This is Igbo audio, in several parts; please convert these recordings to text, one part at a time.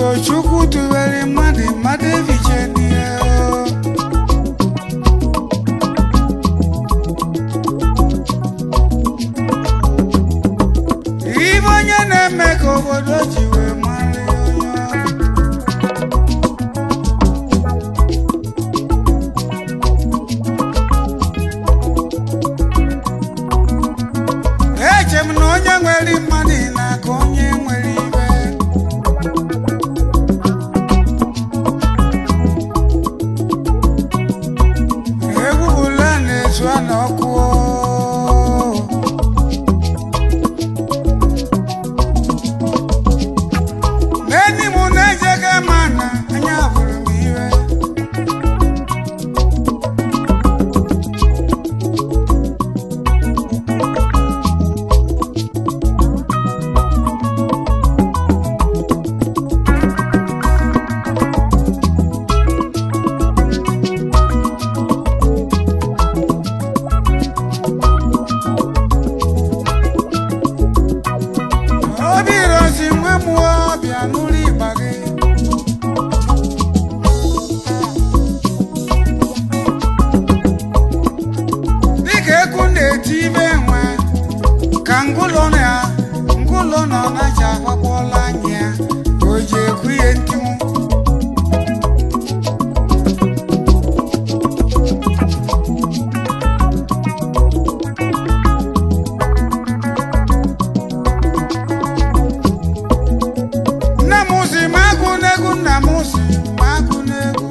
ugochukwu tụwere mmadụ mmadụ efiche n'ihe o. ibe onye na-eme ka obodo ji wee mara ya onye ọ bụ. eche m na onye nwere mmadụ na-aka onye nwere ibe egwu bụla na-ezu a n'ọkụ o. n'enyi m na-ejega ma na anya bụrụ m iwe obi rozi nwe mụọ bịa n'ụlọ ịgba gị dịka ekwu na-eti ibe nwe ka ngụlọ na ngụlọ nọ na-aja agbakpọla anya ya o ji ekwu ihe ntinwu nne m si ma agụ n'egwu nna m si ma agụ n'egwu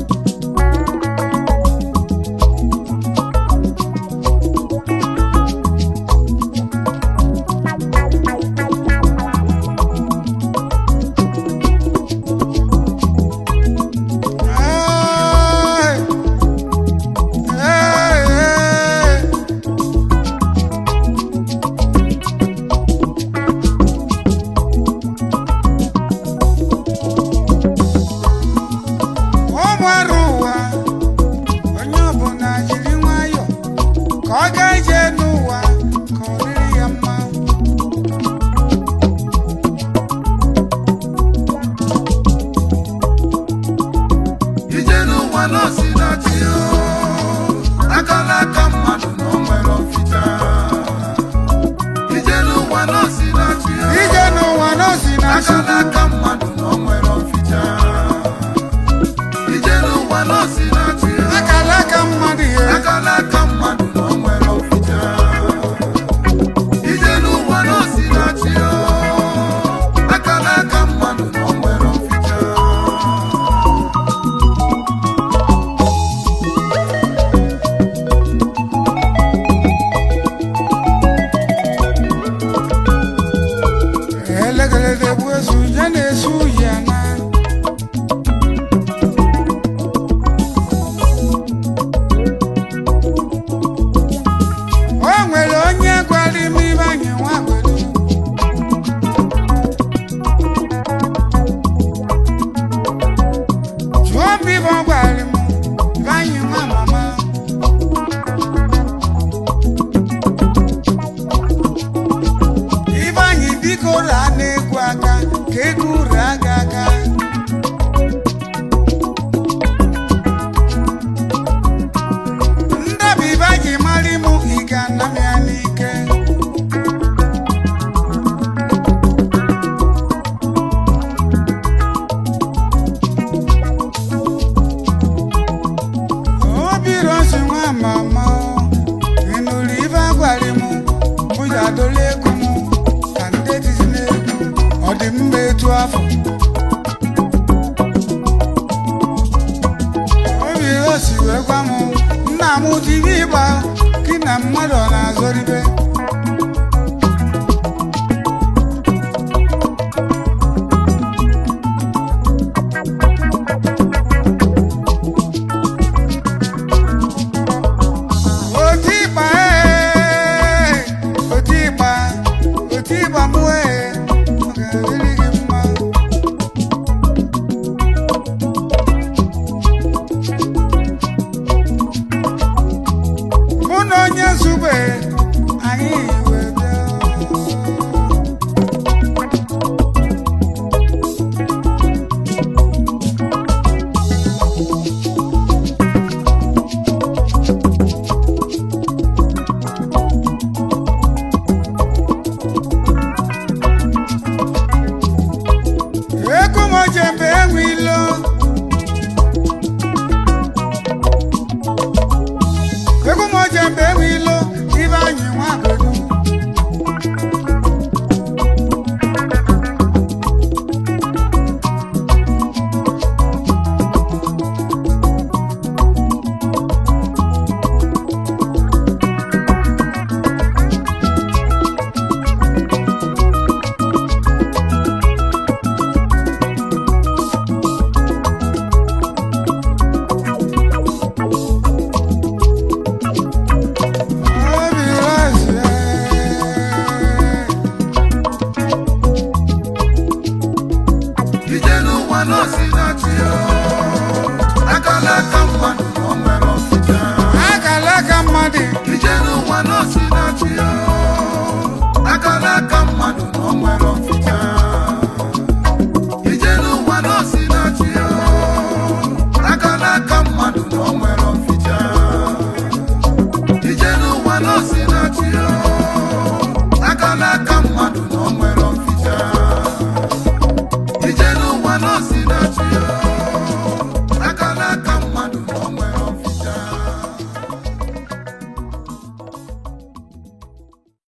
Hey! Hey, hey! ụmụ arụ ụwa onye ọbụla jiri nwayọ ka ọ gaa ije n'ụwa ka ọ dịrị ya mma ije n'ụwa nọọsị na chi aka n'aka mmadụ na o nwere ọfịta ije n'ụwa nọọsị na chi ije n'ụwa n'osi na aka chi n'aka mmadụ na o nwere ọfịta ije n'ụwa nọọsị na chi akala aka mmadụ ihe aka n'aka mmadụ na o nwere ọfịta ije n'ụwa nọọsị na chi aka n'aka mmadụ na o nwere ọfịta elegelede bụ ezu ya na-esu ya na o nwere onye gwara ime ibe anyị nwa gwere jụọ m ibe ọ gwara m ibe anyị nwa mama ibe anyị biko raa n'egwu aka ka egwu raa gị aka ndabi ibe anyị mara ịmụ ị ga-ana m ya n'ike obi rosi nwa mama ị nụrụ ibe agwara m mụ ya dola ego m ka ndị etizi n'egwu ọ dị mma etu afọ obi rosi wee gwa m nna m dịbe ịgba gị na mmadụ ọ na-azọribe oti ịgba ee oti ịgba oti ịgba mụ ee ọ ga-adịrị gị mma mụ na onye zube anyị n'ụwa n'osi na chi ya akala aka mmadụ na o nwere ọfịta akala aka mmadụ ije n'ụwa n'osi na chi ya akala aka mmadụ na o nwere ọfịta ije n'ụwa n'osi na chi ya akala aka mmadụ na o nwere ọfịta ije n'ụwa n'osi na chi ya akala aka mmadụ na o nwere ọfịta ije n'ụwa n'osi na chi ya